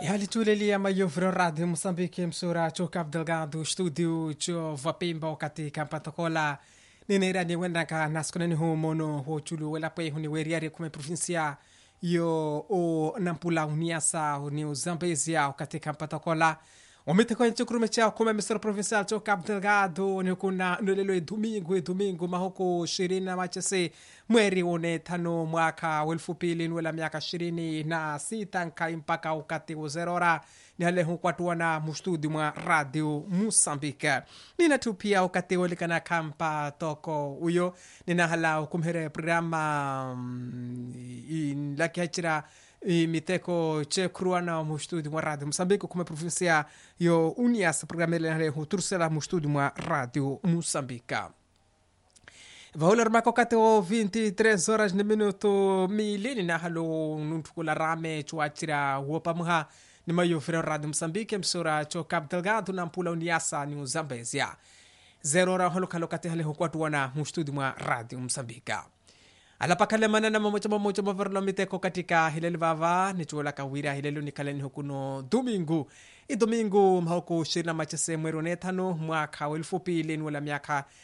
yalitulelia mayoviro radio moçambique msura cho cabo delgado estúdio cho vapimba katika mpatokola nineirani wenaka naskonani hu mono ho chulu welapwe huni weriari kume provincia yo o nampula uniasa ni uzambezia katika mpatokola omiteko nchikurume chao kume misoro provincial cho cabo delgado ni kuna nolelo e domingo e domingo mahoko ishirini na machese mweri one tano mwaka wa elfu pili nwela miaka ishirini na sita nkai mpaka ukati uzerora ni hale hukwatuana mustudi mwa radio musambike ninatu pia ukati olikana kampa toko uyo ninahala ukumhere programa mm, lakihachira imiteko chekruana mustudi mwa radio moçambique kuma provincia yo unias programa ele hutursela mustudi mwa radio moçambique vahuler mako kati o 23 horas ni minuto milini na halo nuntukula rame chuachira wopamuha ni mayofira radio moçambique msura cho cabo delgado na mpula uniasa ni uzambezia zero hora holo kati hale hukwatuana mustudi mwa radio moçambique alapakalemana na mamoja mamoja mavarlo miteko katika hileli vava nichuola kawira hilelu nikaleni hukuno domingo i domingo mhaoko ishirini na machese mweri one tano mwaka wa elfu pili niwela miaka